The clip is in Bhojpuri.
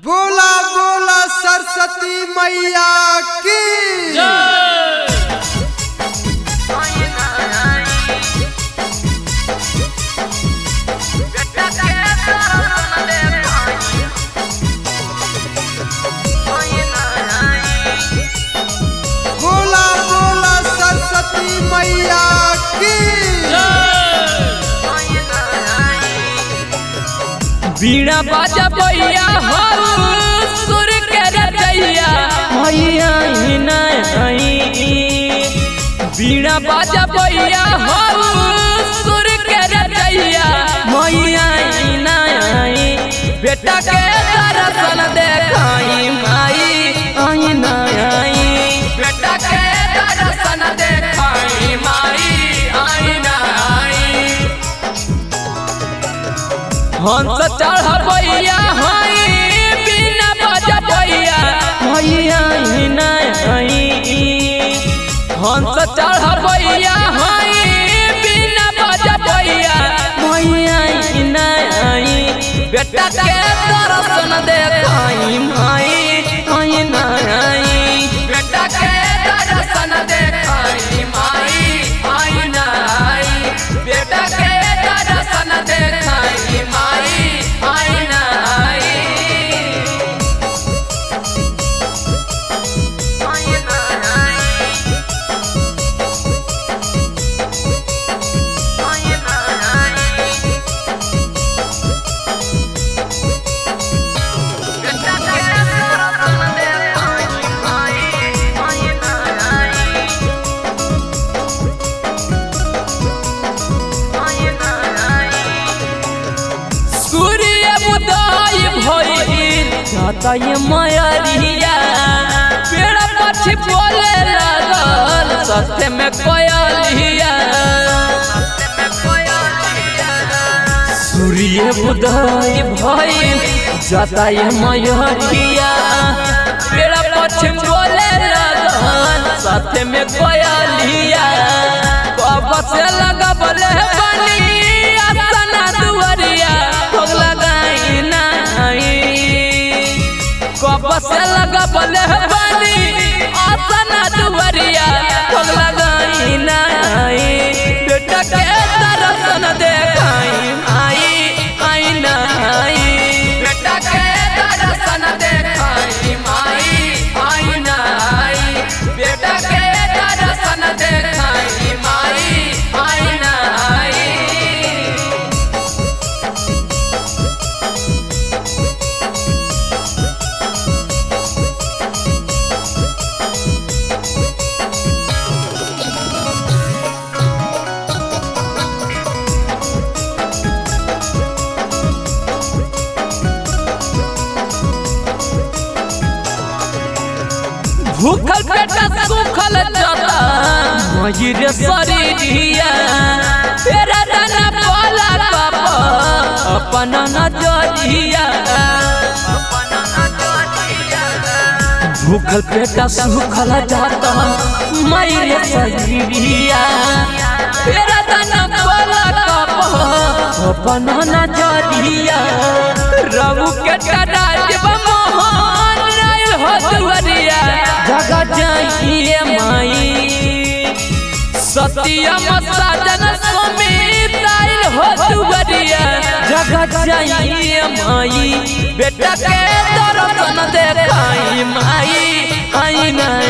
बोला बोला सरस्वती मैया की बोला बोला सरस्वती मैया की बीड़ा बाजा बैया हो सुर के रचैया मैया ही नहीं बीड़ा बाजा बैया हो सुर के रचैया मैया ही नहीं बेटा के दर्शन देखाई माई आई नहीं बेटा के दर्शन देखाई माई आई नहीं हंस चढ़ बैया हई बिना बजा बैया मैया ही नहीं हंस चढ़ बैया हई बिना बजा बैया मैया ही नहीं बेटा के दर्शन देखाई माई आई नहीं बेटा के दर्शन देखाई माई आई नहीं बेटा के दर्शन देखाई माई आई नहीं सूर्य उदय भइल जातय मयरिया पेड़ पछी बोले लागल सत्य में कोयलिया सूर्य उदय भइल जातय मयरिया पेड़ पछी बोले लागल सत्य में कोयलिया कब से लगबले बनी असना दुवरिया भोग लगाई नहीं कब से लगबले बनी असना दुवरिया भोग लगाई नहीं बेटा के दर्शन देखाई आई आई नहीं बेटा के दर्शन देखाई माई आई नहीं बेटा के दर्शन देखाई माई आई नहीं भूखल पेटा सुखल जता मयूर शरीरिया तेरा दाना बोला कप अपन नजरिया भूखल पेटा सुखल जाता मयूर शरीरिया तेरा दाना बोला कप अपन नजरिया रघु के राज मोहन राय हो दुवरिया जगा जाइए माई सत्यम साजन समीत आइल हो दुवरिया जगा जाइए माई बेटा के दर्शन देखाई माई आई नहीं